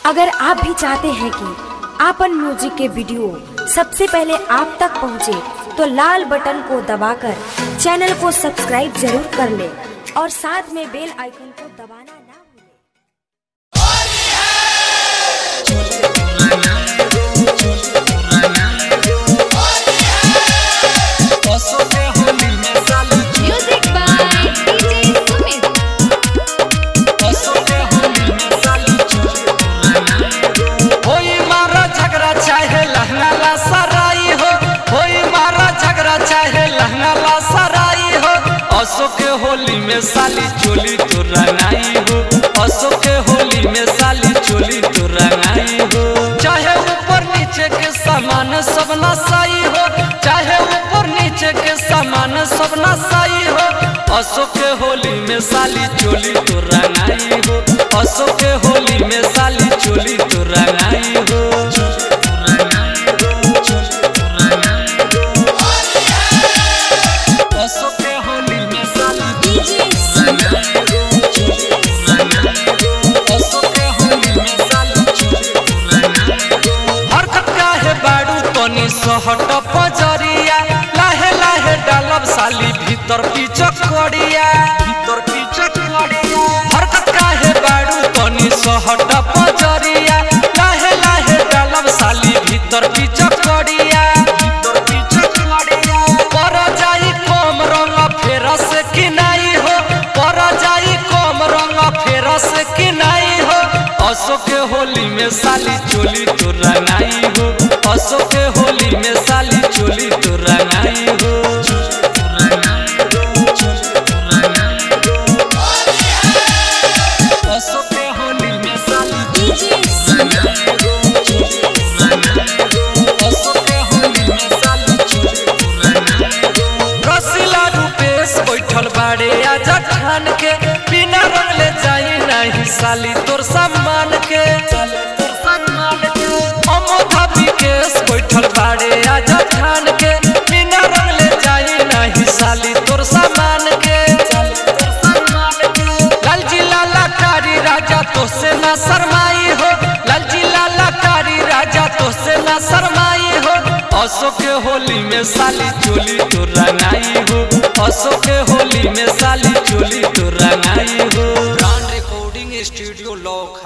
अगर आप भी चाहते हैं कि आपन म्यूजिक के वीडियो सबसे पहले आप तक पहुंचे, तो लाल बटन को दबाकर चैनल को सब्सक्राइब जरूर कर ले और साथ में बेल आइकन को दबाना ना भूलें। Music by DJ Sumit. होई मारा झगड़ा चाहे लहंगा ला सराई हो होई मारा झगड़ा चाहे लहंगा ला सराई हो असो के होली में साली चोली तो रंगाई हो असो के होली में साली चोली तो रंगाई हो चाहे ऊपर नीचे के सामान सब नसाई हो चाहे ऊपर नीचे के सामान सब नसाई हो असो के होली में साली चोली तो रंगाई हो असो के होली में साली चोली तो रंगाई हो असो के होली में साली असो के होली में साली चोली तो रंगाई हो हरकत काहे बाड़ू तनी सहट पजरिया लाहे लाहे डालब साली भीतर पीचक कड़िया भीतर पीचक कड़िया हरकत काहे बाड़ू तनी सहट पजरिया लाहे लाहे डालब साली भीतर पीचक कड़िया भीतर पीचक कड़िया पर जाई कम रंग फेर से किनाई हो पर जाई कम रंग फेर से किनाई हो असो के होली में साली चोली तो रंगाई हो असो के होली में साली चोली तो रंगाई हो असो के होली में साली असो के होली में साली चोली तो रंगाई हो रसीला रूपेश बैठल बाड़े आजा ठान के बिना रंगले जाई नहीं साली तोर सम्मान के अमोधा विकेश बैठल बाड़े आजा ठान के बिना रंगले जाई नहीं साली तोर सम्मान के लालजी लाला कारी राजा तो से ना शरमाई हो लालजी लाला कारी राजा तो से ना शरमाई हो असो के होली में साली चोली तो रंगाई हो असो के होली में साली चोली तो रंगाई हो ब्रांड रिकॉर्डिंग स्टूडियो लॉक